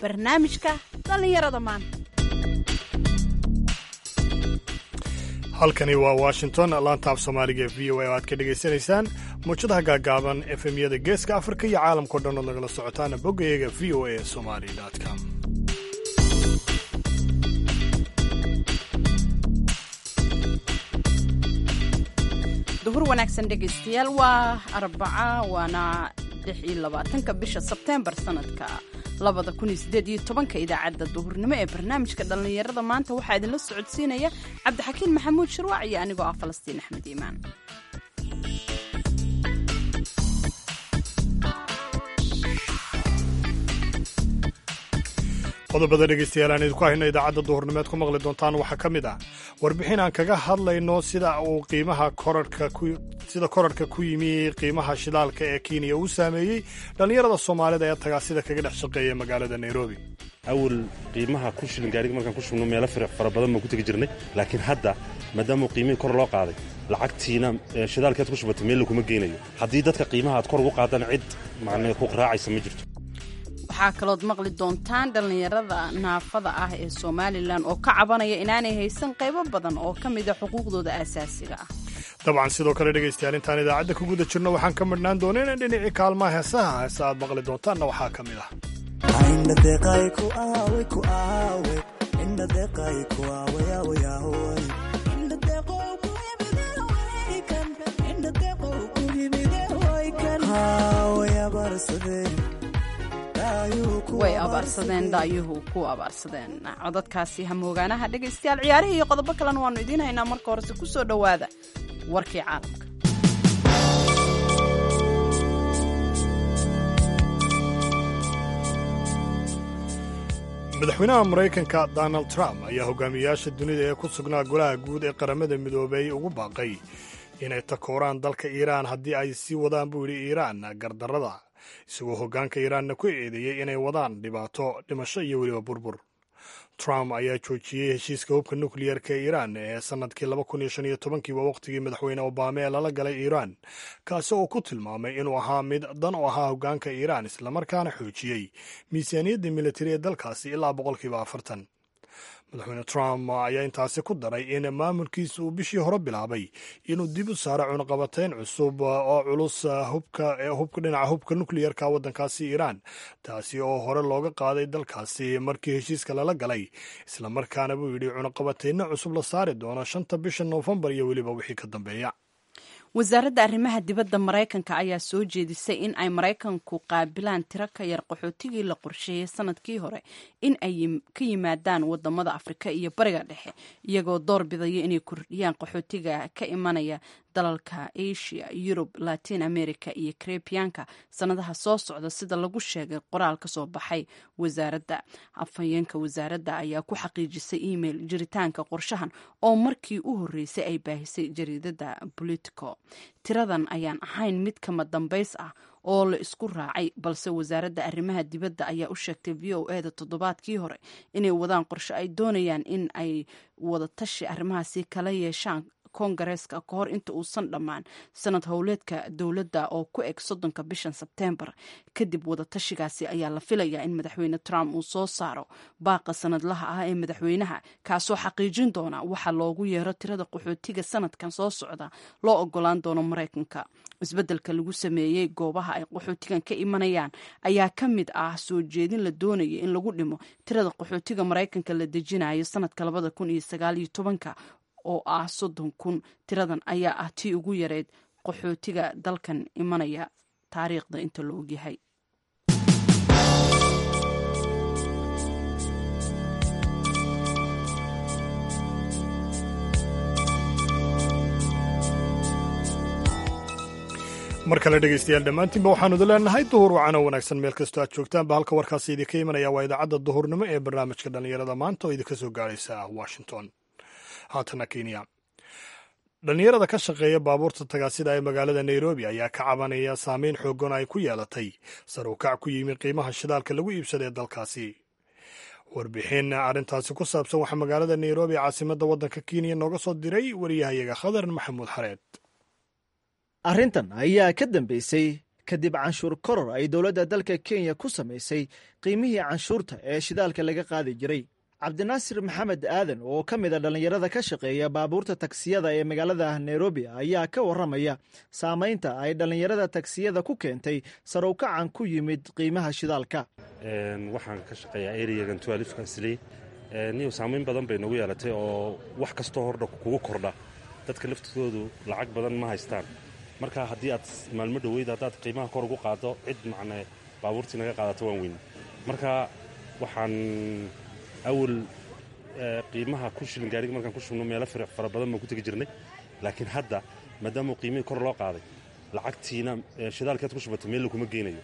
barnaamijka dhallinyarada maanta halkani waa washington laanta af soomaaliga v o a oo aad ka dhegaysanaysaan muujadaha gaagaaban efemyada geeska afrika iyo caalamkao dhan ood nagala socotaan boggayaga v o a somali com duhur wanaagsan dhegaystayaal waa arbaca waana lix iyo labaatanka bisha sebteembar sanadka labada kun iyo sideed iyo tobanka idaacadda duhurnimo ee barnaamijka dhallinyarada maanta waxaa idinla socodsiinaya cabdixakiin maxamuud shirwac iyo anigoo ah falastiin axmed iimaan qodobada dhegaystayaal aan idinku hayno idaacadda duhurnimeed ku maqli doontaan waxaa ka mid ah warbixin aan kaga hadlayno sida uu qiimaha korarhka sida korarhka ku yimi qiimaha shidaalka ee kenya uu saameeyey dhallinyarada soomaalida ee tagaasida kaga dhex shaqeeya magaalada nairobi awal qiimaha ku shilin gaariga markaan ku shubno meelo fara badan baan ku tegi jirnay laakiin hadda maadaama qiimihii kor loo qaaday lacagtiina shidaalkeed ku shubatay meel laguma geynayo haddii dadka qiimaha aad kor ugu qaadana cid macnee ku raacaysa ma jirto waxaa kalood maqli doontaan dhallinyarada naafada ah ee somalilan oo ka cabanaya inaanay haysan qaybo badan oo ka mida xuquuqdooda aasaasiga ah dabcan sidoo kale dhegaystayaal intaan idaacadda ku guda jirno waxaan ka midhnaan doona inaan dhinacii kaalmaha heesaha heese aad maqli doontaanna waxaa ka mid ah way abaarsadeen dhaayuhu ku abaarsadeen codadkaasi hamoogaanaha dhegaystayaal ciyaarihii iyo qodobo kalena waannu idiin haynaa marka horese ku soo dhowaada warkii caalamka madaxweynaha maraykanka donald trump ayaa hogaamiyayaasha dunida ee ku sugnaa golaha guud ee qaramada midoobay ugu baaqay inay takooraan dalka iiraan haddii ay sii wadaan buu yidhi iiraan gardarrada isagoo hoggaanka iiraanna ku eedeeyey inay wadaan dhibaato dhimasho iyo weliba burbur trump ayaa joojiyey heshiiska hubka nukliyerka ee iiraan ee sannadkii laba kun iyo shan iyo tobankii waa wakhtigii madaxweyne obama ee lala galay iiraan kaasi oo ku tilmaamay inuu ahaa mid dan u ahaa hoggaanka iiraan islamarkaana xoojiyey miisaaniyadda militari ee dalkaasi ilaa boqolkiiba afartan madaxweyne trump ayaa intaasi ku daray in maamulkiisa uu bishii hore bilaabay inuu dib u saaro cunaqabatayn cusub oo culus hubka dhinaca hubka nukliyerka waddankaasi iiraan taasi oo hore looga qaaday dalkaasi markii heshiiska lala galay islamarkaana buu yidhi cunaqabatayno cusub la saari doono shanta bisha noofembar iyo weliba wixii ka dambeeya wasaaradda arrimaha dibadda maraykanka ayaa soo jeedisay in ay maraykanku qaabilaan tiro ka yar qaxootigii la qorsheeyey sanadkii hore in ay ka yimaadaan wadamada afrika iyo bariga dhexe iyagoo door bidaya inay kordhiyaan qaxootiga ka imanaya dalalka asia yurub latin america iyo karebiyanka sanadaha soo socda sida lagu sheegay qoraal ka soo baxay wasaaradda afhayeenka wasaaradda ayaa ku xaqiijisay email jiritaanka qorshahan oo markii u horreysay ay baahisay jariidada politico tiradan ayaan ahayn mid kama dambays ah oo la isku raacay balse wasaaradda arrimaha dibadda ayaa u sheegtay v o eda toddobaadkii hore inay wadaan qorshe ay doonayaan in ay wadatashi arrimahaasi kala yeeshaan kongareeska ka hor inta uusan dhammaan sanad howleedka dowladda oo ku eg soddonka bishan sebteembar kadib wadatashigaasi ayaa la filayaa in madaxweyne trump uu soo saaro baaqa sanadlaha ah ee madaxweynaha kaasoo xaqiijin doona waxa loogu yeero tirada qaxootiga sanadkan soo socda loo ogolaan doono maraykanka isbeddelka lagu sameeyey goobaha ay qaxootigan ka imanayaan ayaa ka mid ah soo jeedin la doonaya in lagu dhimo tirada qaxootiga maraykanka la dejinayo sanadka labada kun iyo sagaal iyo tobanka oo ah soddon kun tiradan ayaa ah tii ugu yareed qaxootiga dalkan imanaya taariikhda inta la ogyahay mar kale dhegaystayaal dhammaantiinba waxaanu idin leenahay duhur wacan oo wanaagsan meel kastoo aad joogtaanba halka warkaasi idinka imanaya waa idaacadda duhurnimo ee barnaamijka dhallinyarada maanta oo idinka soo gaaraysa washington haatana kenya dhallinyarada ka shaqeeya baabuurta tagaasida ee magaalada nairobi ayaa ka cabanaya saameyn xoogan ay ku yeelatay sar u kac ku yimi qiimaha shidaalka lagu iibsada ee dalkaasi warbixin arrintaasi ku saabsan waxaa magaalada nairobi caasimadda waddanka kenya nooga soo diray wariyahayaga khadar maxamuud xareed arrintan ayaa ka dambeysay kadib canshuur koror ay dowladda dalka kenya ku samaysay qiimihii canshuurta ee shidaalka laga qaadi jiray cabdinaasir maxamed aadan oo ka mid a dhallinyarada ka shaqeeya baabuurta tagsiyada ee magaalada nairobi ayaa ka warramaya saamaynta ay dhallinyarada tagsiyada ku keentay sarowkacan ku yimid qiimaha shidaalka waxaan ka shaqeeyaa eriyagan tualifkasley niyo saamayn badan bay nagu yeelatay oo wax kastoo hordha kugu kordha dadka laftoodu lacag badan ma haystaan marka haddii aad maalmo dhoweyd haddaad qiimaha kor ugu qaado cid macne baabuurtii naga qaadato waan weyn marka waxaan awal qiimaha ku shilin gaariga markaan ku shubno meelo fara badan baan ku tegi jirnay laakiin hadda maadaamuu qiimihii kor loo qaaday lacagtiina shidaalkeed ku shubatay meel lakuma geynayo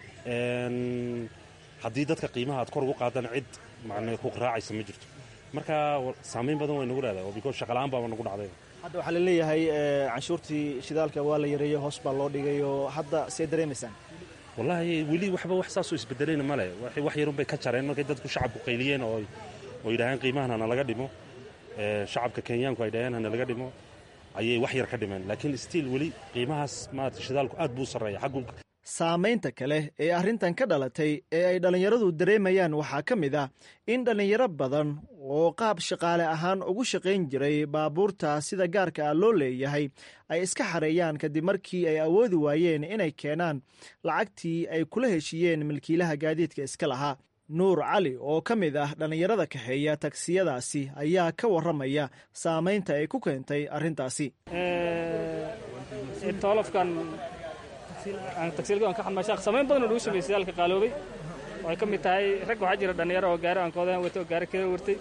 haddii dadka qiimaha aad kor ugu qaadaan cid macne ku raacaysa ma jirto marka saamayn badan way nagu leedahay oo biko shaqala'aan baaba nagu dhacday hadda waxaa la leeyahay canshuurtii shidaalka waa la yareeyey hoos baa loo dhigay oo hadda see dareemaysaan wallaahi weli waxba wax saasoo isbedelayna male wax yarunbay ka jareen markay dadku shacabku qayliyeen oo oo yidhaaheen qiimahan hana laga dhimo shacabka kenyaanku ay dhaheen hana laga dhimo ayay wax yar ka dhimeen laakiin stiil weli qiimahaas maarata shidaalku aad buu sarreeya xaggu saamaynta kale ee arrintan ka dhalatay ee ay dhallinyaradu dareemayaan waxaa ka mid ah in dhallinyaro badan oo qaab shaqaale ahaan ugu shaqayn jiray baabuurta sida gaarka ah loo leeyahay ay iska xareeyaan kadib markii ay awoodi waayeen inay keenaan lacagtii ay kula heshiiyeen milkiilaha gaadiidka iska lahaa nuur cali oo ka mid ah dhallinyarada kaxeeya tagsiyadaasi ayaa ka warramaya saamaynta ay ku keentay arrintaasi samayn badan oo lagu sameeyey shidaalka qaaloobay oo ay ka mid tahay rag waxaa jira dhallinyaro oo gaari aan koodahan wata oo gaari kala wartay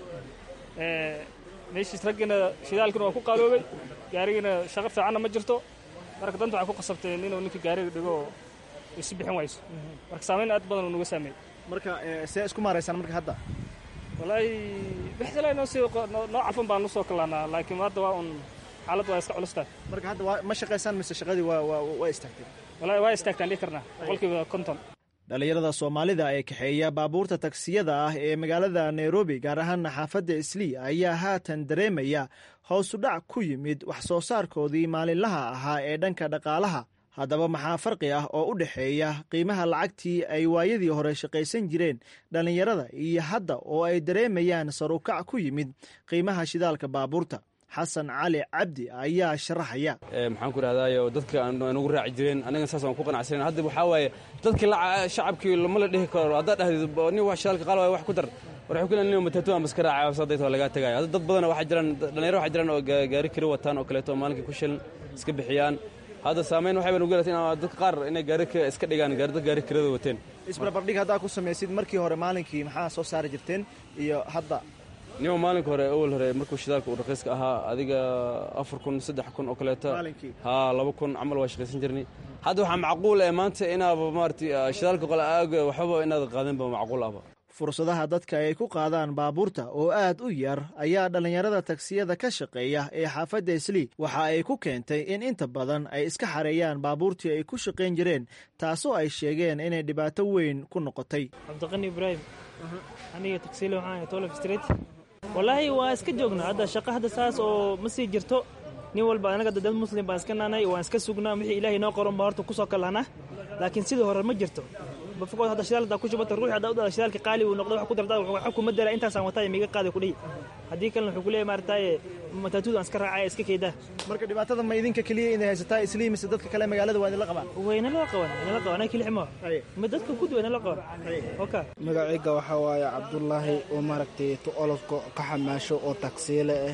meeshiis raggiina shidaalkina waa ku qaaloobay gaarigiina shaqo fiicanna ma jirto marka danta waxay ku qasabteen inuu ninka gaariga dhigo oo isu bixin wayso marka saamayn aad badan oo nuga saameeyey marka see isku maaraysaan marka hadda wallaahi bixsala noo sii noo calfan baan usoo kalaanaa laakiin hadda waa un xaaladda waa iska culustahay marka hadda ma shaqaysaan mise shaqadii waa istaagtay wallaahi waa istaagtaan dhihi karnaa boqolkiiba konton dhallinyarada soomaalida ee kaxeeya baabuurta tagsiyada ah ee magaalada nairobi gaar ahaana xaafadda islii ayaa haatan dareemaya hoosudhac ku yimid wax soo saarkoodii maalinlaha ahaa ee dhanka dhaqaalaha haddaba maxaa farqi ah oo u dhexeeya qiimaha lacagtii ay waayadii hore shaqaysan jireen dhallinyarada iyo hadda oo ay dareemayaan sarukac ku yimid qiimaha shidaalka baabuurta xasan cali cabdi ayaa sharaxaya maxaan ku idhahdaayo dadka nagu raaci jireen aniga saas aan ku qanacsanen hadda waxaa waaye dadki shacabkii lama la dhihi karo haddaad dhahdid nin wax shidaalka qaal waay wax ku dar war waxay ku leeyihin nin matatu aan baska raacay sadayt waa lagaa tegaya hadda dad badan waxaa jiraan dhalinyaro waxaa jiraan oo gaari kari wataan oo kaleeto oo maalinkii ku shilin iska bixiyaan hadda saamayn waxay ba nugu yeelatay in dadka qaar inay gaari iska dhigaan dad gaari kirada wateen isbarbardhig haddaa ku samaysid markii hore maalinkii maxaa soo saari jirteen iyo hadda nima maalinka hore awal hore markuu shidaalka uu raqiiska ahaa adiga afar kun saddex kun oo kaleeto haa laba kun camal waa shaqaysan jirnay hadda waxaa macquul eh maanta inaaba maarata shidaalka qole aag waxbaba inaad qaadinba macquul ahba fursadaha dadka ay ku qaadaan baabuurta oo aad u yar ayaa dhallinyarada tagsiyada ka shaqeeya ee xaafadda islii waxa ay ku keentay in inta badan ay iska xareeyaan baabuurtii ay ku shaqayn jireen taasoo ay sheegeen inay dhibaato weyn ku noqotay cabdiqani ibraahim aniga tagsiile waxaan tolf street wallaahi waa iska joognaa hadda shaqa hadda saas oo ma sii jirto nin walba anaga dad muslim baan iska naanay waan iska sugnaa wixii ilaahay noo qoran baa horta kusoo kalahnaa laakiin sidii hore ma jirto bafogood hadda shidaal haddaa ku shubata ruuxi haddaa u dhada shidaalka qaali uu noqdo wax ku dardaa waxa kuma dara intaasaan wataa miga qaada kudhihi haddii kalena wuxuu ku leeyahay maarataye matatuuda aan iska raacaya iska keedaa marka dhibaatada ma idinka keliya inay haysataa islii mise dadka kale magaalada waa idinla qabaan waynala qaban waynala qaban anaga kiliximo ma dadka gud waynala qaban oka magacayga waxaa waaye cabdullaahi oo maaragtay tu olofka ka xamaasho oo tagsiile ah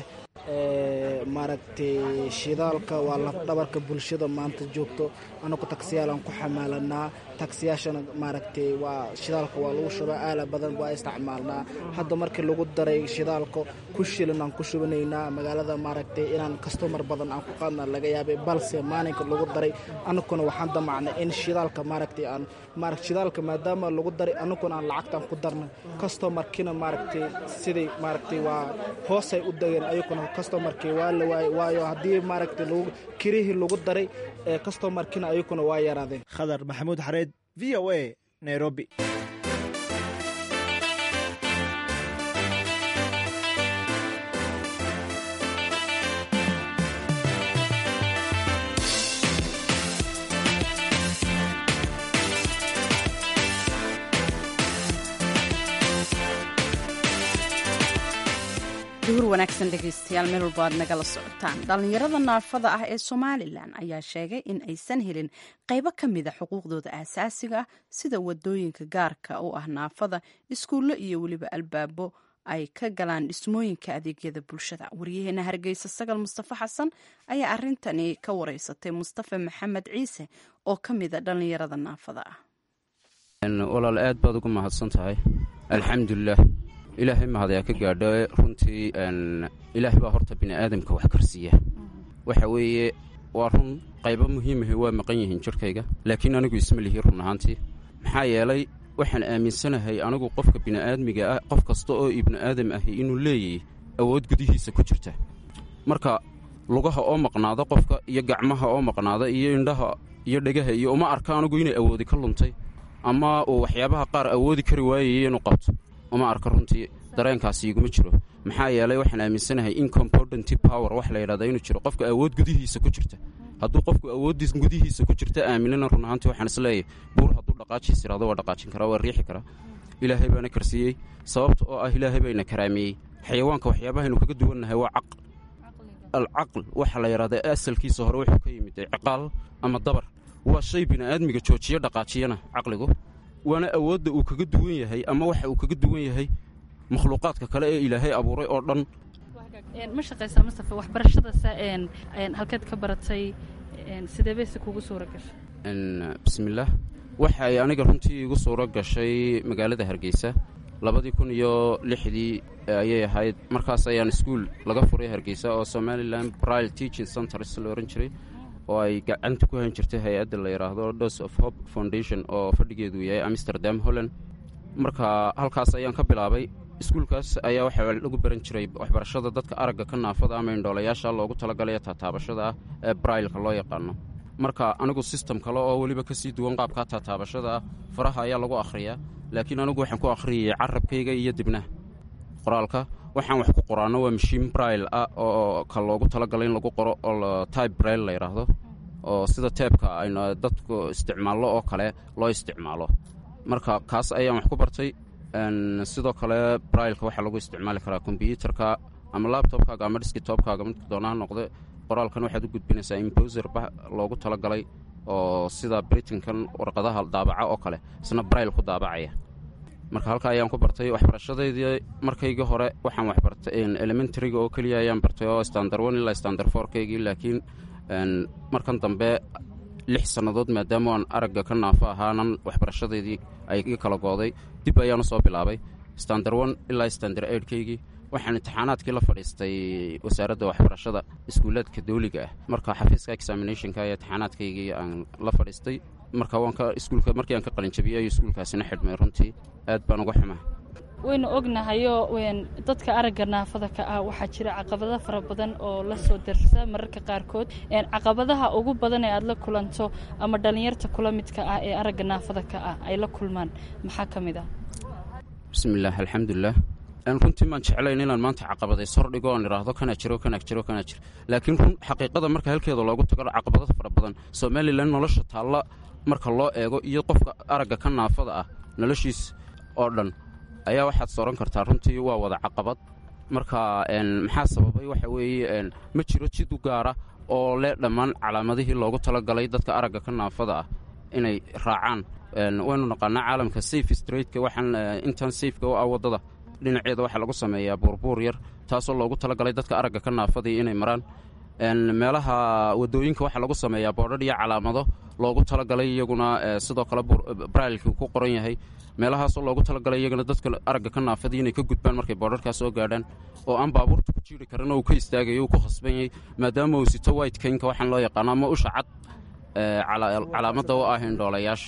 maaragtay shidaalka waa lafdhabarka bulshada maanta joogto anagu tagsiyaalaan ku xamaalanaa tagsiyaashana maaragtay waa shidaalka waa lagu shubaa aala badan waa isticmaalnaa hadda markii lagu daray shidaalka ku shilin aan ku shubanaynaa magaalada maaragtay inaan kastomar badan aan ku qaadna laga yaabay balse maalinka lagu daray anaguna waxaan damacnay in shidaalka maaragtay aan maara shidaalka maadaama lagu daray anaguna aan lacagtaan ku darnay kastomarkina maaragtay siday maaragtay waa hoosay u degeen ayaguna kastomarkii waa la waayey waayo haddii maaragtay lagu kirihii lagu daray ee kastomarkina ayaguna waa yaraadeen khadar maxamuud xareed v o a nairobi duhur wanaagsan dhegaystayaal meel walba aad nagala socotaan dhallinyarada naafada ah ee somalilan ayaa sheegay in aysan helin qaybo ka mida xuquuqdooda aasaasiga ah sida wadooyinka gaarka u ah naafada iskuullo iyo weliba albaabo ay ka galaan dhismooyinka adeegyada bulshada waryaheena hargeysa sagal mustafa xasan ayaa arintani ka wareysatay mustafa maxamed ciise oo ka mida dhallinyarada naafada ah walaal aad baad ugu mahadsan tahay alxamdulilah ilaahay mahadayaa ka gaadho runtii ilaahay baa horta bini aadamka wax karsiiya waxa weeye waa run qaybo muhiimahi waa maqan yihiin jirhkayga laakiin anigu isma lihi run ahaantii maxaa yeelay waxaan aaminsanahay anigu qofka bini'aadmiga ah qof kasta oo ibni aadam ahi inuu leeyahay awood gudihiisa ku jirta marka lugaha oo maqnaada qofka iyo gacmaha oo maqnaada iyo indhaha iyo dhegaha iyo uma arka anigu inay awoodi ka luntay ama uu waxyaabaha qaar awoodi kari waayaya inuu qabto uma arka runtii dareenkaasi iguma jiro maxaa yeelay waxaan aaminsanahay incompodenty power wax la yidhahda inuu jiro qofka awood gudihiisa ku jirta hadduu qofku awooddiis gudihiisa ku jirta aaminana run ahaantii waxaan isleeyahay buur hadduu dhaqaajiis yidhahdo waa dhaqaajin karaa waa riixi karaa ilaahay baana karsiiyey sababta oo ah ilaahay bayna karaameeyey xayawaanka waxyaabahaynu kaga duwannahay waa caq alcaql waxa la yidhahda asalkiisa hore wuxuu ka yimid ciqaal ama dabar waa shay bini'aadmiga joojiyo dhaqaajiyana caqligu waana awoodda uu kaga duwan yahay ama waxa uu kaga duwan yahay makhluuqaadka kale ee ilaahay abuuray oo dhan ma shaqaysaa mustafa waxbarashadasa halkeed ka baratay sidee bayse kugu suura gashay bismillaah waxay aniga runtii igu suuro gashay magaalada hargeysa labadii kun iyo lixdii ayay ahayd markaas ayaan iskuul laga furay hargeysa oo somalilan brile teaching centers la ohan jiray oo ay gacanta ku han jirtay hay-adda la yidhaahdo dos of hope foundation oo fadhigeedu yahay amsterdam holland marka halkaas ayaan ka bilaabay iskuulkaas ayaa waxaa lagu baran jiray waxbarashada dadka aragga ka naafada ama indhoolayaasha loogu talagalaya taataabashada ah ee brailka loo yaqaano marka anigu sistem kale oo weliba kasii duwan qaabkaa taataabashada ah faraha ayaa lagu akhriyaa laakiin anigu waxaan ku akhriyayay carabkayga iyo dibnaha qoraalka waxaan wax ku qoraano waa mashiin brail ah oo ka loogu talagalay in lagu qoro oo tybe brail la yidhaahdo oo sida teebka aynu dadku isticmaallo oo kale loo isticmaalo marka kaas ayaan wax ku bartay sidoo kale brailka waxaa lagu isticmaali karaa kombyuutarka ama labtobkaaga ama diskitobkaaga midka doonaha noqde qoraalkan waxaad u gudbinaysaa imboser loogu talagalay oo sida britinkan warqadaha daabaca oo kale isna brail ku daabacaya marka halkaa ayaan ku bartay waxbarashadeydii markaygii hore waxaan waxbartay elementaryga oo keliya ayaan bartay oo standar one ilaa standar fourkaygii laakiin markan dambe lix sannadood maadaama aan aragga ka naafo ahaanan waxbarashadeydii ay iga kala gooday dib ayaan usoo bilaabay standar one ilaa standar eidhkaygii waxaan imtixaanaadkii la fadhiistay wasaaradda waxbarashada iskuulaadka dawliga ah marka xafiiska examinationka ee imtixaanaadkaygii aan la fadhiistay marka waanka iskuulka markii aan ka qalinjabiyey ayuu iskuulkaasina xidhmay runtii aad baan uga xumaa waynu ognahayoo dadka aragga naafada ka ah waxaa jira caqabado fara badan oo la soo darsa mararka qaarkood caqabadaha ugu badan ee aad la kulanto ama dhallinyarta kula midka ah ee aragga naafada ka ah ay la kulmaan maxaa ka mid ah bismillaah alxamdulilah runtii maan jeclayn inaan maanta caqabadays hordhigo oon idhaahdo kana jiro kana jiro kana jiro laakiin run xaqiiqada marka halkeeda loogu tago caqabado fara badan somalilan nolosha taalla marka loo eego iyo qofka aragga ka naafada ah noloshiis oo dhan ayaa waxaad sooran kartaa runtii waa wada caqabad marka maxaa sababay waxa weeye ma jiro jid u gaara oo leh dhammaan calaamadihii loogu talagalay dadka aragga ka naafada ah inay raacaan waynu naqaanaa caalamka safe straightka waxaan intan safeka u ah waddada dhinaceeda waxaa lagu sameeyaa buurbuur yar taasoo loogu talagalay dadka aragga ka naafadii inay maraan meelaha wadooyinka waxaa lagu sameeyaa boodhadh iyo calaamado loogu talagalay iyaguna sidoo kale brailki ku qoran yahay meelahaasoo loogu talagalay iyagana dadka aragga ka naafadii inay ka gudbaan markay boodharkaas soo gaadhaan oo aan baabuurta ku jiiri karin oo uu ka istaagayo uu ku khasban yahay maadaama uu sito white kaynka waxaan loo yaqaano ama usha cad calaamadda u ah indhoolayaasha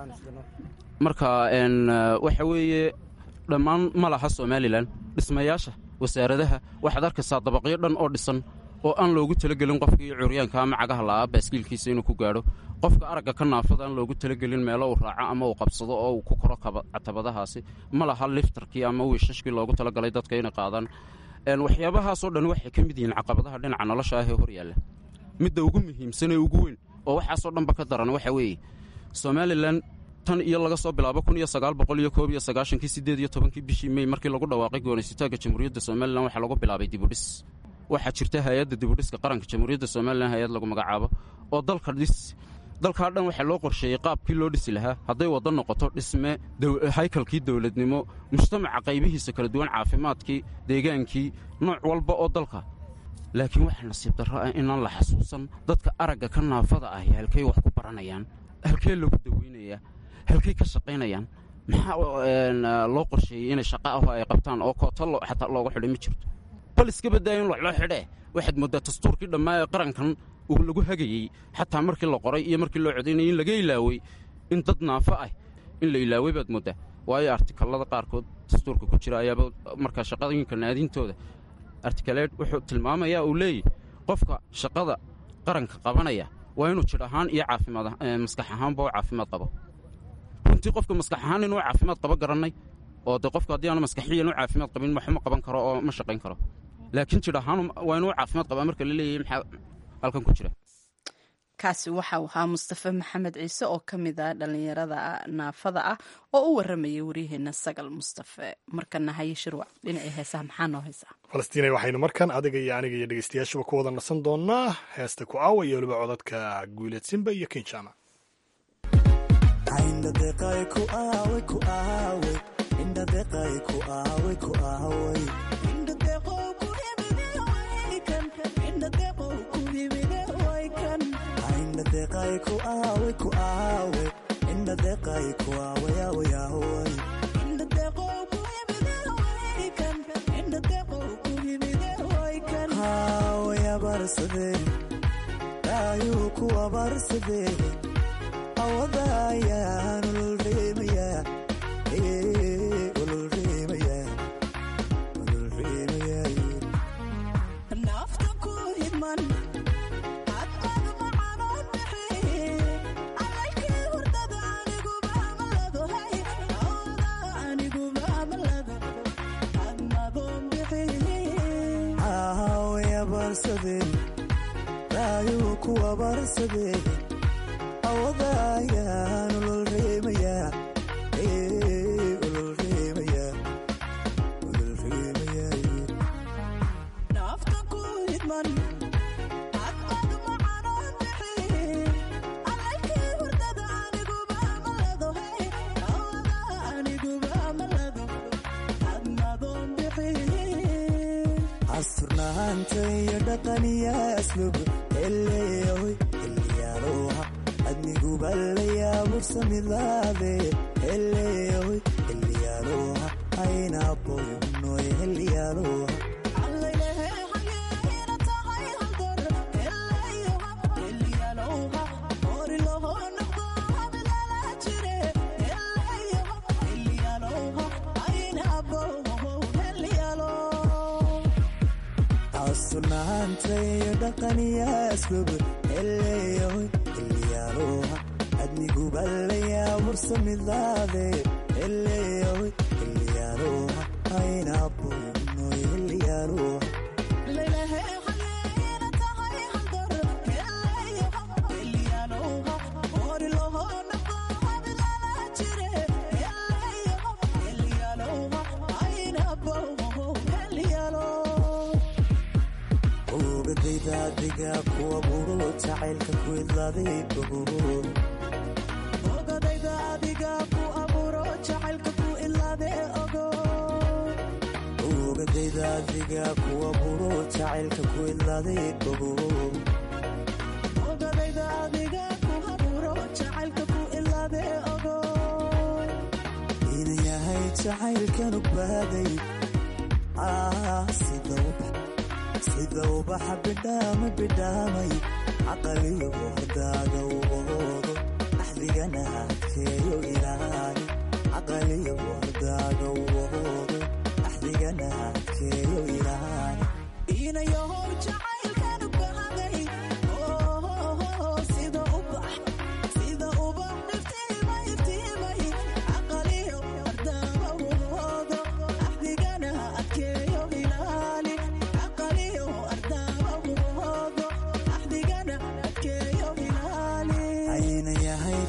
marka waxa weeye dhammaan ma laha somalilan dhismayaasha wasaaradaha waxaad arkaysaa dabaqyo dhan oo dhisan oo aan loogu talagelin qofkii curyaanka ama cagaha la'aa baaskiilkiisa inuu ku gaadho qofka aragga ka naafada aan loogu talagelin meelo uu raaco ama uu qabsado oo uu ku koro catabadahaasi ma laha liftarkii ama wiishashkii loogu talagalay dadka inay qaadaan waxyaabahaasoo dhan waxay ka mid yihiin caqabadaha dhinaca nolosha ah ee hor yaalla midda ugu muhiimsan ee ugu weyn oo waxaasoo dhanba ka daran waxa weeye somalilan tan iyo laga soo bilaabo kun iyo sagaal boqol iyo koob iyo sagaashankii siddeed iyo tobankii bishii mey markii lagu dhawaaqay goonaysitaanka jamhuuriyadda somalilan waxaa lagu bilaabay dibudhis waxaa jirta hay-adda dibudhiska qaranka jamhuuriyadda somalilan hay-ad lagu magacaabo oo dalka dhis dalkaa dhan waxaa loo qorsheeyey qaabkii loo dhisi lahaa hadday waddo noqoto dhisme haykalkii dowladnimo mujtamaca qaybihiisa kala duwan caafimaadkii deegaankii nooc walba oo dalka laakiin waxaa nasiib darro ah inaan la xasuusan dadka aragga ka naafada ahi halkay wax ku baranayaan halkee lagu daweynayaa halkay ka shaqaynayaan maxaa loo qorsheeyey inay shaqa aho ay qabtaan oo koota xataa looga xidhay ma jirto bal iska badaayo in loo xidhee waxaad mooddaa dastuurkii dhammaa ee qarankan uu lagu hagayey xataa markii la qoray iyo markii loo codaynayay in laga ilaawey in dad naafo ah in la ilaawey baad mooddaa waayo artikallada qaarkood dastuurka ku jira ayaaba markaa shaqadooyinka naadintooda artikaleed wuxuu tilmaamayaa uu leeyahy qofka shaqada qaranka qabanaya waa inuu jidh ahaan iyo caafimaad maskax ahaanba u caafimaad qabo runtii qofka maskax ahaan inuu caafimaad qabo garannay oo de qofku haddii aanu maskaxiyan u caafimaad qabin waxma qaban karo oo ma shaqayn karo laakiin jidh ahaan waa inuu caafimaad qabaa marka la leeyahay maxaa halkan ku jira kaasi waxau ahaa mustafe maxamed ciise oo ka mid ah dhallinyarada naafada ah oo u waramayay waryaheena sagal mustafe markana haye shirwac dhinacii heesaha maxaa noo haysaa falastiinay waxaynu markan adiga iyo aniga iyo dhegeystayaashuba ku wada nasan doonaa heesta ku aawa iyo weliba codadka guuleed simba iyo kinjama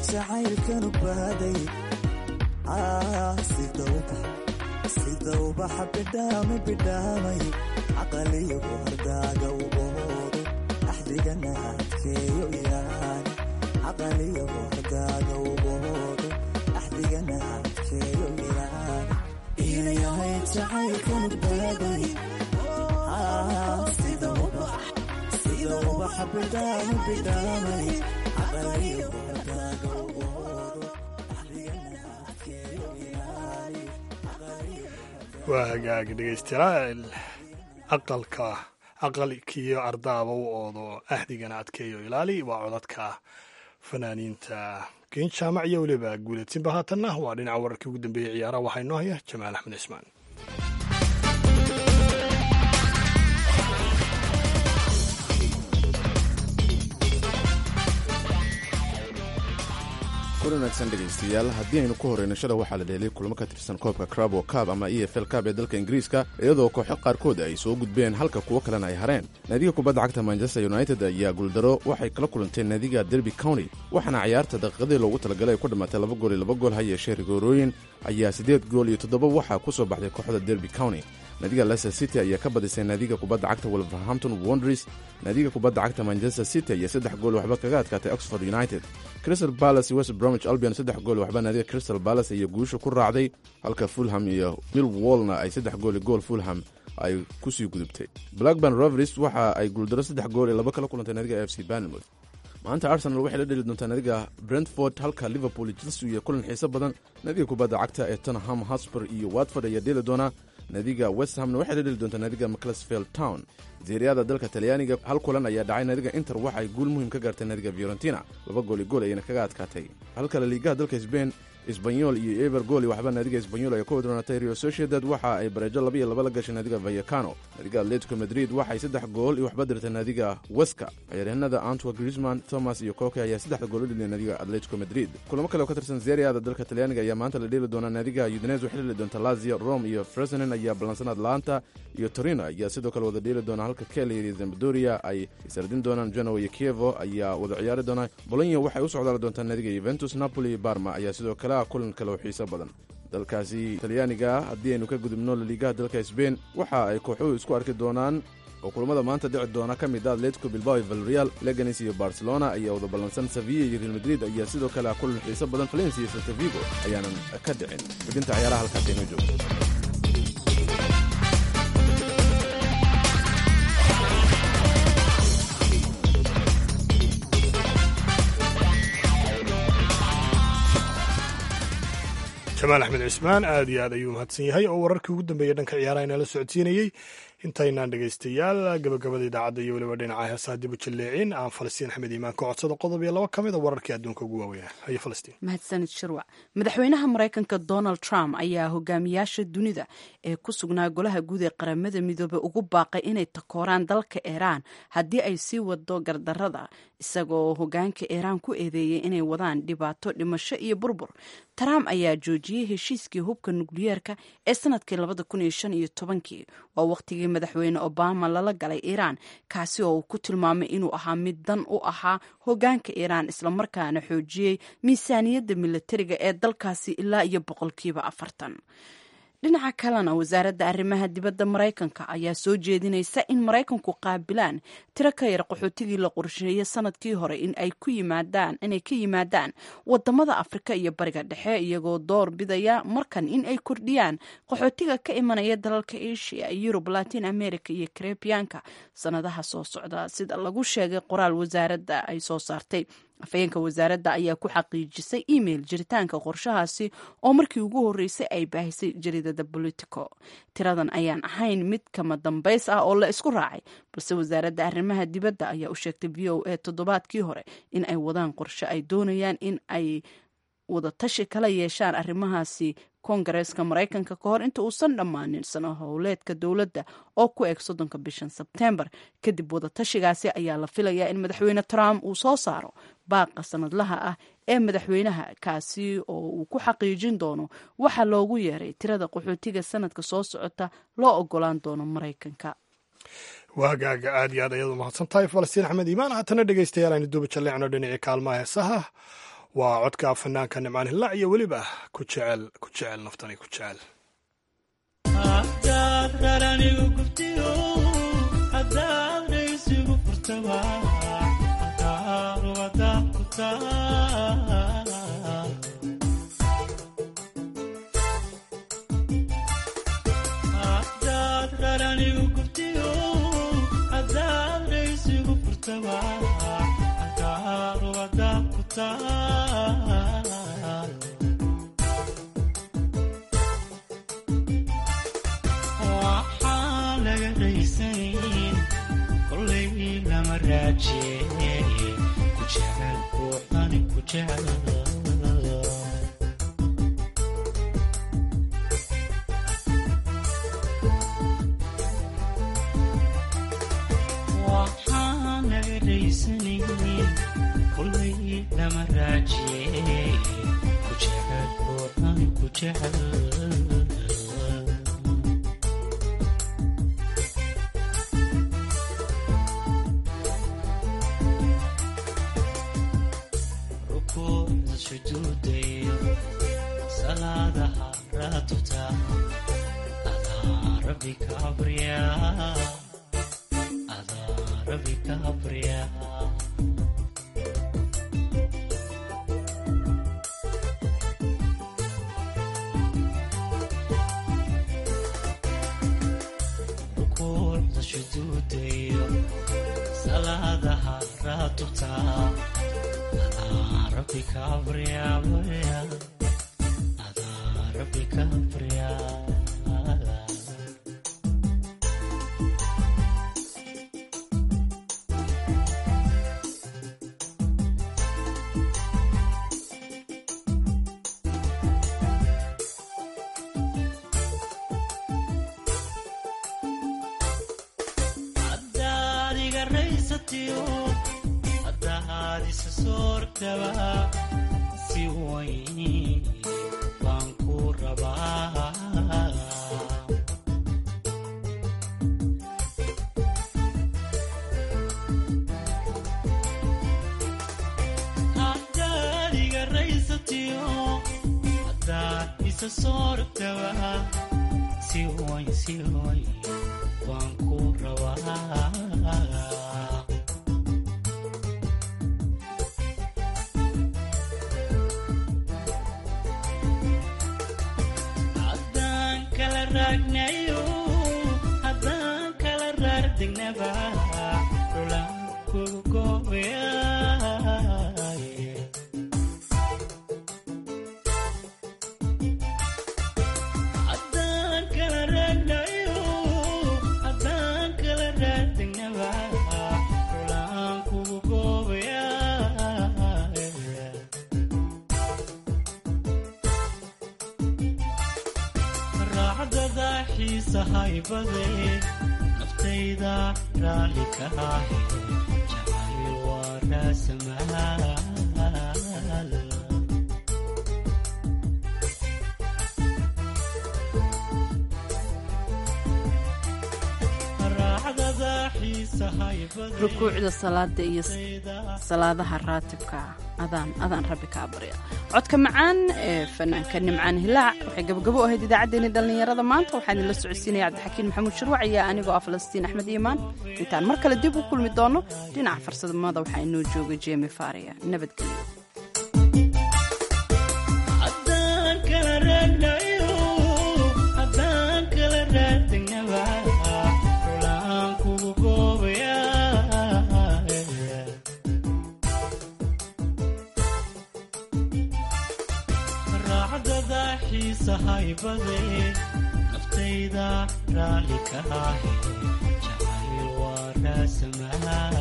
jacaylkanu baaday sida ubaxa bidhaama bidhaamay caqaliyagu hardaaga u oodo axdigana adkeeyo yaan caqaliyagu hardaaga u oodo axdigana adkeeyo yaan inayahay jacaylkanu baaday sida ubaxa bidhaama bidhaamay caqaliyagu hardaaga u oodo waa hagaag dhegaystayaal aqalka aqalkiyo ardaaba u oodo axdigana adkeeyo ilaali waa codadka fanaaniinta geen jaamac iyo weliba guuladsinba haatanna waa dhinaca wararkii ugu dambeeyey ciyaaraha waxaa inoo haya jamaal axmed cismaan kulan wanaagsan dhegaystayaal haddii aynu ku horeyno shada waxaa la dheelay kulamo ka tirsan koobka crabo cab ama e f l cab ee dalka ingiriiska iyadoo kooxo qaarkood ay soo gudbeen halka kuwo kalena ay hareen naadiga kubadda cagta manchester united ayaa guuldaro waxay kala kulanteen naadiga derby county waxaana ciyaarta daqiiqadii loogu talagalay ay ku dhammaatay laba gool iyo laba gool ha yeeshee rigoorooyin ayaa siddeed gool iyo toddoba waxaa ku soo baxday kooxda derby county naadiga leicester city ayaa ka badisay naadiga kubadda cagta wolverhampton wonders naadiga kubadda cagta manchester city ayaa saddex gool waxba kaga adkaatay oxford united crystal palace iyo west bromwich albion saddex gool waxba naadiga crystal palace iyo guusha ku raacday halka fulham iyo millwallna ay saddex gool iyo gool fulham ay kusii gudubtay blackburn rovers waxa ay guuldaro saddex gool iyo laba kala kulantay naadiga f c banmouth maanta arsenal waxay la dheli doontaa naadiga brentford halka liverpool iyo chelsea iyo kulan xiiso badan naadiga kubadda cagta ee tottenham hotspur iyo watford ayaa dheeli doonaa naadiga westhamna waxay la dheli doontaa naadiga mcclesfield town zeeriyada dalka talyaaniga hal kulan ayaa dhacay naadiga inter waxa ay guul muhiim ka gaartay naadiga fiorentina laba gooli gool ayayna kaga adkaatay halka laliigaha dalka sbain isbanyol iyo eber gooli waxba naadiga isbanyol ay ka wadroonatay rio sociedad waxa ay bareejo laba iyo laba la gashay naadiga vayacano naadiga atletico madrid waxay saddex gool iyo waxba dirtay naadiga weska ciyaaryahanada antwa grisman thomas iyo koke ayaa saddexda gool u dhiliyay naadiga atletico madrid kulamo kale oo ka tirsan zeeriada dalka talyaaniga ayaa maanta la dheeli doonaa naadiga udines waxay dheli doonta lazio rome iyo fresenen ayaa ballansan atlanta iyo torino ayaa sidoo kale wada dheeli doona halka kelir iyo zambadoria ay isardin doonaan genoa iyo kievo ayaa wada ciyaari doonaa bolonya waxay u socdaali doontaa naadiga yuventus napoli iyo barma ayaa sidoo kale ah kulan kale oo xiiso badan dalkaasi talyaaniga haddii aynu ka gudubno laliigaha dalka sbain waxa ay kooxuhu isku arki doonaan oo kulamada maanta dhici doona ka mid ah atletico bilbao iyo valreal leganes iyo barcelona ayaa wada ballansan sevilla iyo real madrid ayaa sidoo kale ah kulan xiiso badan valencia iyo saltavigo ayaanan ka dhicin xubinta ciyaaraha halkaas aynoo joogto jamaal axmed cismaan aad iyo aad ayuu mahadsan yahay oo wararkii ugu dambeeyey dhanka ciyaaraha inala socodsiinayey intaynaan dhegaystayaal gabagabada idaacadda iyo weliba dhinaca heesaha dib u jalleecin aan falastiin axmed iimaan ka codsado qodob iyo laba ka mid a wararkii adduunka ugu waaweynaa haye falastiin mahadsanid shirwac madaxweynaha maraykanka donald trump ayaa hogaamiyaasha dunida ee ku sugnaa golaha guud ee qaramada midoobey ugu baaqay inay takooraan dalka iiraan haddii ay sii wado gardarada isagoo hogaanka iiraan ku eedeeyey inay wadaan dhibaato dhimasho iyo burbur trump ayaa joojiyey heshiiskii hubka nukliyeerka ee sanadkii labada kun iyo shan iyo tobankii waa waqtigii madaxweyne obama lala galay iiraan kaasi oo uu ku tilmaamay inuu ahaa mid dan u ahaa hogaanka iiraan islamarkaana xoojiyey miisaaniyadda milatariga ee dalkaasi ilaa iyo boqolkiiba afartan dhinaca kalena wasaaradda arrimaha dibadda maraykanka ayaa soo jeedinaysa in maraykanku qaabilaan tiro ka yar qaxootigii la qorsheeyey sanadkii hore in ay ku yimaadaan inay ka yimaadaan wadamada afrika iyo bariga dhexe iyagoo door bidaya markan in ay kordhiyaan qaxootiga ka imanaya dalalka asia yurub latin america iyo karebiyaanka sanadaha soo socda sida lagu sheegay qoraal wasaaradda ay soo saartay afhayeenka wasaaradda ayaa ku xaqiijisay email jiritaanka qorshahaasi oo markii ugu horreysay ay baahisay jaridada bolitico tiradan ayaan ahayn mid kama dambays ah oo la isku raacay balse wasaaradda arrimaha dibadda ayaa u sheegtay v o a toddobaadkii hore in ay wadaan qorshe ay doonayaan in ay wadatashi kala yeeshaan arrimahaasi koongareeska maraykanka ka hor inta uusan dhammaanin sano howleedka dowladda oo ku eg soddonka bishan sebteembar kadib wadatashigaasi ayaa la filayaa in madaxweyne trump uu soo saaro baaqa sanadlaha ah ee madaxweynaha kaasi oo uu ku xaqiijin doono waxa loogu yeeray tirada qaxootiga sanadka soo socota loo ogolaan doono maraykanka waagaaga aad iyo aad ayaad u mahadsan tahay falastiin axmed iimaan haatana dhegaystayaal aynu duuba jalleecno dhinacii kaalmaha heesaha waa codka fanaanka nimcaan hillaac iyo weliba ku jecel ku jecel naftani ku jecel hadaad qaranigu gubtiyo hadaad dhaysigu furtaba hadaarubada ku taal hadaad qaranigu gubtiyo hadaad dhaysigu furtaba hadaarubada ku taal waxaa laga raysayn kolay lama raajeeye ku jecel ruuxani ku jecel waxaa laga raysanayn kolay lama raajeeye ku jecel ruuxani ku jecel rukuucda sujuudayo salaadaha raatuta adaa rabbi ka abriya adaa rabbi ka abriya rukuucda sujuudayo salaadaha raatuta rabbi ka abriya adaa rabbi ka abriya haddaad iga raysatiyo haddaad isa soortaba si wayn baan ku rabaa haddaad iga raysatiyo haddaad isa soortaba si wayn si wayn baan ku rabaa haddaan kala raagnayo haddaan kala raardegnaba dhulaan kugu goobayaye haddaan kala raagnayo haddaan kala raardegnaba dhulaan kugu goobayaye raacdada xiisahaybade naftayda raalli ka ahe jacayl waa raasamaal raacdada xiisahaybade rukuucda salaada iyo salaadaha raatibka adaan adaan rabbi ka abarya codka macaan ee fanaanka nimcaan hilaac waxay gabagabo u ahayd idaacaddeenii dhallinyarada maanta waxaa idinla socodsiinaya cabdixakiin maxamuud shirwac iyo anigoo ah falastiin axmed iimaan intaan mar kale dib u kulmi doono dhinaca farsamada waxaa inoo jooga jemi faria nabadgelyo haddaan kala raagnayo haddaan kala raagdegnaba dhulaan kugu goobayaye raacdada xiisahaybade naftayda raalli ka ahe jacayl waa raasamaal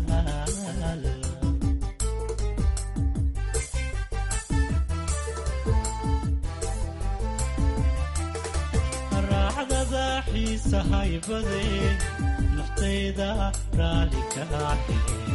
raacdada xiisahaybade naftayda raalli ka ahe